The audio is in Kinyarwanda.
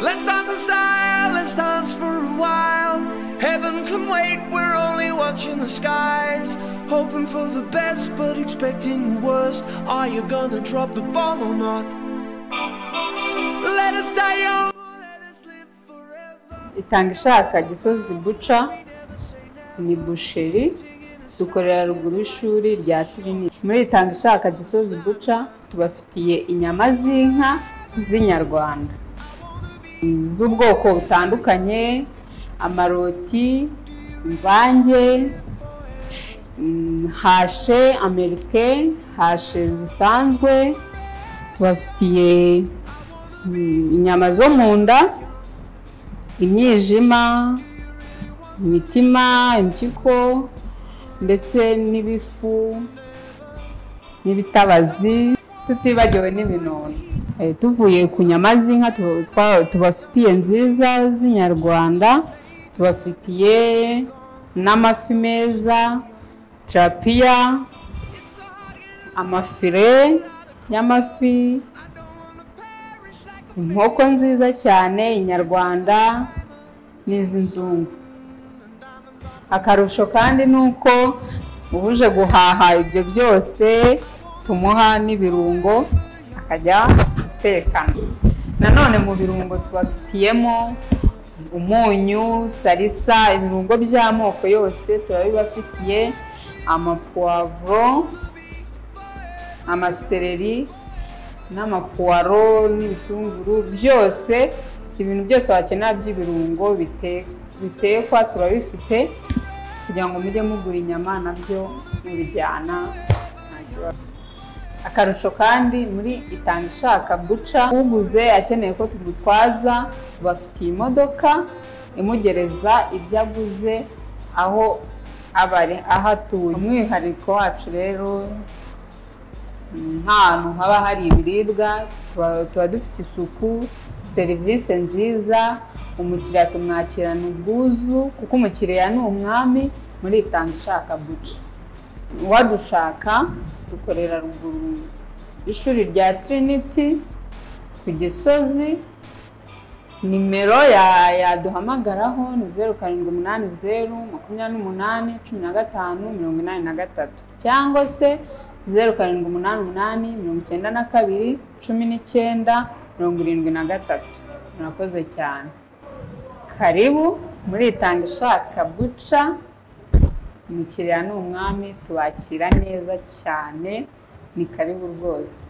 Let's dance in style, let's dance for a while. Heaven can wait, we're only watching the skies. Hoping for the best, but expecting the worst. Are you gonna drop the bomb or not? Let us die young, let us live forever. itanga ishaka gisozi buca ni busheri dukorera ruguru y'ishuri rya tiriniti muri itanga ishaka gisozi buca tubafitiye inyama z'inka z'inyarwanda Mm, z'ubwoko butandukanye amaroti imvange mm, hashe amerike hashe zisanzwe tubafitiye mm, inyama zo mu nda imyijima imitima impyiko ndetse n'ibifu n'ibitabazi tutibagiwe n'ibinono Eh, tuvuye ku nyama z'inka tu- twa- tubafitiye nziza z'inyarwanda tubafitiye n'amafi meza tirapiya amafire y'amafi inkoko nziza cyane inyarwanda n'iz'inzungu akarusho kandi ni uko uje guhaha ibyo byose tumuha n'ibirungo akajya gutekana nanone mu birungo tubafitiyemo umunyu salisa ibirungo by'amoko yose turabibafitiye amapuwavuro amasereri n'amapuwaro n'ibitunguru byose ibintu byose wakenera by'ibirungo bite- bitekwa turabifite kugira ngo mujye mugura inyama nabyo mubijyana nta kibazo akarusho kandi muri itanga ishaka guca uguze akeneye ko tumutwaza tubafitiye imodoka imugereza ibyo aguze aho aba ari aho atuye umwihariko wacu rero nk'ahantu haba hari ibiribwa tuba tuba dufite isuku serivisi nziza umukiriya tumwakirana ubwuzu kuko umukiriya ni umwami muri itanga ishaka buca uwadushaka dukorera ruguru ishuri rya tiriniti ku gisozi nimero ya- yaduhamagaraho ni zeru karindwi umunani zeru makumyabiri n'umunani cumi na gatanu mirongo inani na gatatu cyangwa se zeru karindwi umunani umunani mirongo icyenda na kabiri cumi n'icyenda mirongo irindwi na gatatu murakoze cyane karibu muri itanga ishaka buca umukiriya ni umwami tubakira neza cyane ni karibu rwose